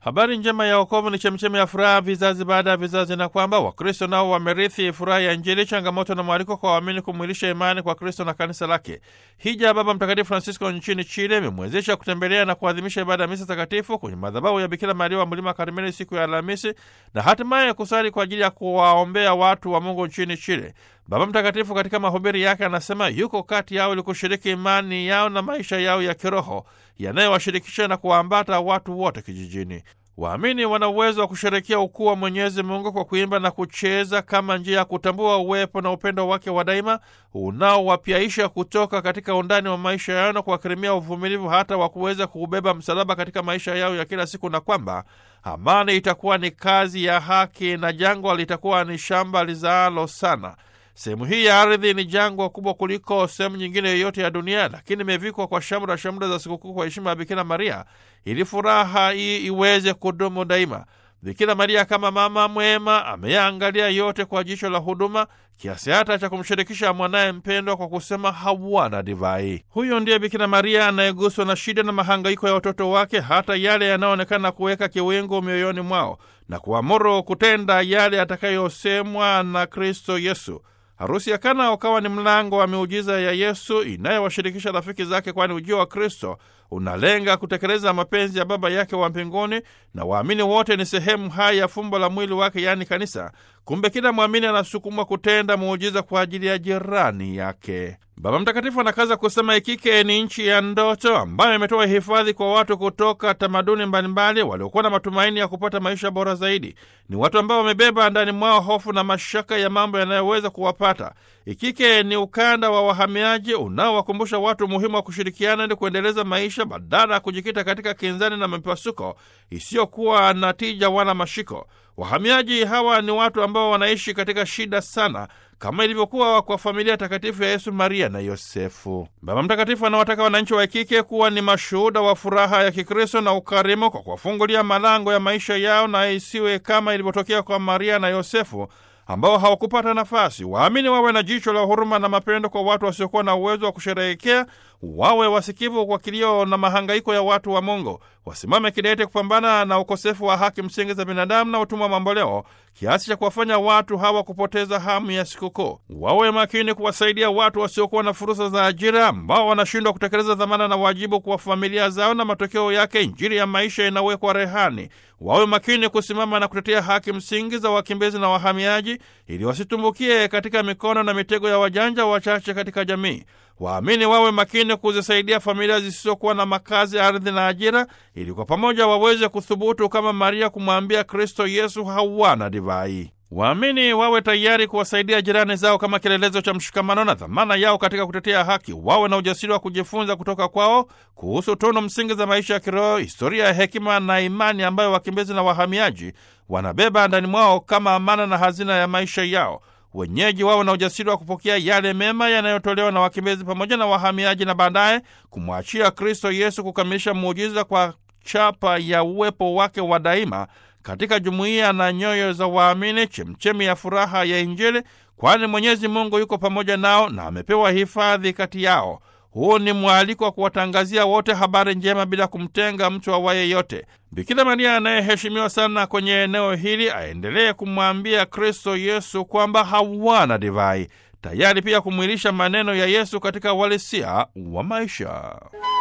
Habari njema ya wokovu ni chemchemi ya furaha vizazi baada ya vizazi, na kwamba Wakristo nao wamerithi furaha ya Injili, changamoto na mwaliko kwa waamini kumwilisha imani kwa Kristo na kanisa lake. Hija ya Baba Mtakatifu Francisco nchini Chile imemwezesha kutembelea na kuadhimisha ibada ya misa takatifu kwenye madhabahu ya Bikira Maria wa Mlima Karmeli siku ya Alhamisi na hatimaye kusali kwa ajili ya kuwaombea watu wa Mungu nchini Chile. Baba Mtakatifu katika mahubiri yake anasema yuko kati yao ili kushiriki imani yao na maisha yao ya kiroho yanayowashirikisha na kuwaambata watu wote kijijini. Waamini wana uwezo wa kusherekea ukuu wa Mwenyezi Mungu kwa kuimba na kucheza kama njia ya kutambua uwepo na upendo wake wa daima unaowapyaisha kutoka katika undani wa maisha yao na kuwakirimia uvumilivu hata wa kuweza kuubeba msalaba katika maisha yao ya kila siku, na kwamba amani itakuwa ni kazi ya haki na jangwa litakuwa ni shamba lizaalo sana. Sehemu hii ya ardhi ni jangwa kubwa kuliko sehemu nyingine yoyote ya dunia, lakini imevikwa kwa shamra shamra za sikukuu kwa heshima ya Bikira Maria ili furaha hii iweze kudumu daima. Bikira Maria kama mama mwema ameyaangalia yote kwa jicho la huduma kiasi hata cha kumshirikisha mwanaye mpendwa kwa kusema hawana divai. Huyo ndiye Bikira Maria anayeguswa na shida na mahangaiko ya watoto wake, hata yale yanayoonekana kuweka kiwingu mioyoni mwao na kuamuru kutenda yale yatakayosemwa na Kristo Yesu. Harusi ya Kana ukawa ni mlango wa miujiza ya Yesu inayowashirikisha rafiki zake, kwani ujio wa Kristo unalenga kutekeleza mapenzi ya Baba yake wa mbinguni, na waamini wote ni sehemu hai ya fumbo la mwili wake, yaani kanisa. Kumbe kila mwamini anasukumwa kutenda muujiza kwa ajili ya jirani yake. Baba Mtakatifu anakaza kusema Ikike ni nchi ya ndoto ambayo imetoa hifadhi kwa watu kutoka tamaduni mbalimbali waliokuwa na matumaini ya kupata maisha bora zaidi. Ni watu ambao wamebeba ndani mwao hofu na mashaka ya mambo yanayoweza kuwapata. Ikike ni ukanda wa wahamiaji unaowakumbusha watu umuhimu wa kushirikiana ili kuendeleza maisha badala ya kujikita katika kinzani na mipasuko isiyokuwa na tija wala mashiko. Wahamiaji hawa ni watu ambao wanaishi katika shida sana kama ilivyokuwa kwa familia takatifu ya Yesu, Maria na Yosefu. Baba Mtakatifu anawataka wananchi wa Ikike kuwa ni mashuhuda wa furaha ya Kikristo na ukarimu kwa kuwafungulia malango ya maisha yao, na isiwe kama ilivyotokea kwa Maria na Yosefu ambao hawakupata nafasi. Waamini wawe na jicho la huruma na mapendo kwa watu wasiokuwa na uwezo wa kusherehekea, wawe wasikivu kwa kilio na mahangaiko ya watu wa Mungu, wasimame kidete kupambana na ukosefu wa haki msingi za binadamu na utumwa mamboleo, kiasi cha kuwafanya watu hawa kupoteza hamu ya sikukuu. Wawe makini kuwasaidia watu wasiokuwa na fursa za ajira, ambao wanashindwa kutekeleza dhamana na wajibu kwa familia zao, na matokeo yake Injili ya maisha inawekwa rehani. Wawe makini kusimama na kutetea haki msingi za wakimbizi na wahamiaji, ili wasitumbukie katika mikono na mitego ya wajanja wachache katika jamii. Waamini wawe makini kuzisaidia familia zisizokuwa na makazi, ardhi na ajira, ili kwa pamoja waweze kuthubutu kama Maria kumwambia Kristo Yesu hawana divai. Waamini wawe tayari kuwasaidia jirani zao kama kielelezo cha mshikamano na dhamana yao katika kutetea haki. Wawe na ujasiri wa kujifunza kutoka kwao kuhusu tunu msingi za maisha ya kiroho, historia ya hekima na imani ambayo wakimbizi na wahamiaji wanabeba ndani mwao kama amana na hazina ya maisha yao. Wenyeji wawe na ujasiri wa kupokea yale mema yanayotolewa na wakimbizi pamoja na wahamiaji, na baadaye kumwachia Kristo Yesu kukamilisha muujiza kwa chapa ya uwepo wake wa daima katika jumuiya na nyoyo za waamini, chemchemi ya furaha ya Injili, kwani Mwenyezi Mungu yuko pamoja nao na amepewa hifadhi kati yao. Huu ni mwaliko wa kuwatangazia wote habari njema bila kumtenga mtu awaye yote. Bikira Maria anayeheshimiwa sana kwenye eneo hili aendelee kumwambia Kristo Yesu kwamba hawana divai, tayari pia kumwilisha maneno ya Yesu katika uhalisia wa maisha.